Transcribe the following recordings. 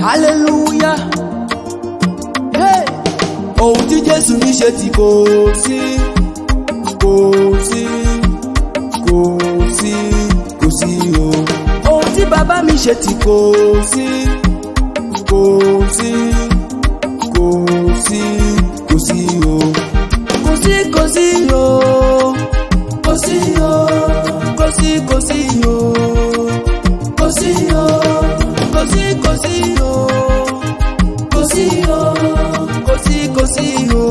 hallelujah hey. ohun tí jésù ní ṣe tí kò sí kò sí kò sí kò sí o ohun tí bàbá mi ṣe tí kò sí kò sí kò sí kò sí o kò sí kò sí o kò sí o kò sí kò sí o kò sí o kò sí kò sí o kò sí o kò sí kò sí o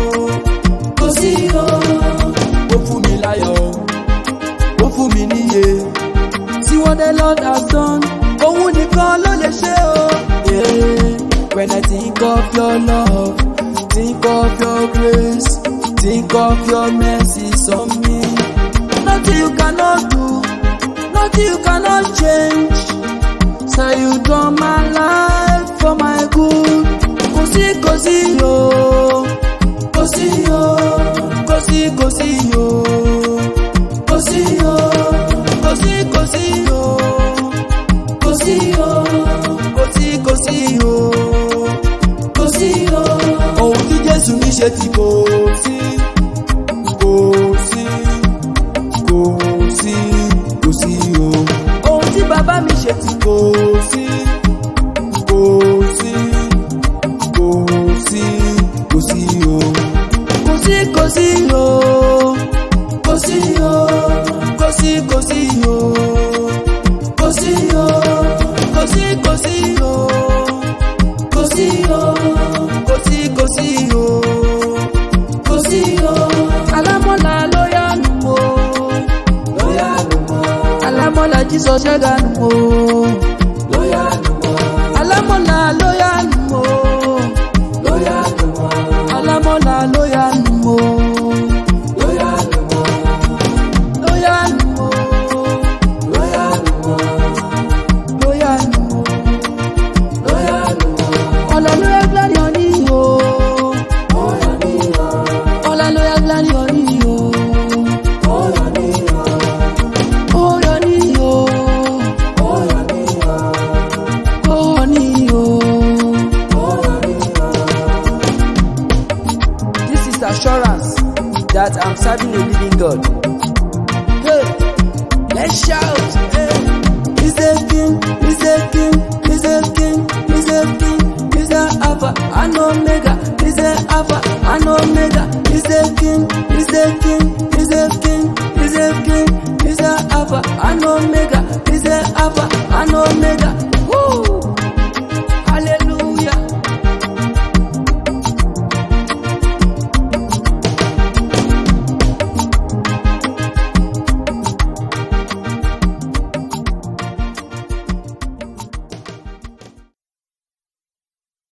kò sí o. ó fún mi láyọ̀ ó fún mi níyè see what the lord has done òun nìkan ló lè ṣe o. Yeah. when i think of your love think of your grace think of your mercy on me nothing you cannot do nothing you cannot change. So you turn my life for my good. Kò sí kò sí o, kò sí o, kò sí kò sí o, kò sí o, kò sí kò sí o, kò sí o, kò sí kò sí o, kò sí o. Ohun tí Jésù ní ṣe tí kò sí, kò sí, kò sí, kò sí o. Ohun tí bàbá mi ṣe tí kò sí, kò sí, kò sí, kò sí o. Kò sí kò sí o, kò sí o, kò sí kò sí o, kò sí o, kò sí kò sí o, kò sí o, kò sí kò sí o, kò sí o. Alámọ̀lá ló yánu o, ló yánu o. Alámọ̀lá jísọ ṣẹ́ganu o, ló yánu o. Alámọ̀lá ló yánu o, ló yánu o. Alámọ̀lá ló yánu o, ló yánu o. Ló yánu o, ló yánu o. Ló yánu o, ló yánu o. Ọ̀la ló yá gbárí ọ ní o. Ọ̀la ní o. Ọ̀la ló yá gbárí ọ ní o. Ọ̀la ní o. Ọ̀la ní o. Ọ̀la ní o. Ọ̀la ní o. Ọ̀la ní o. This is assurance that I'm serving a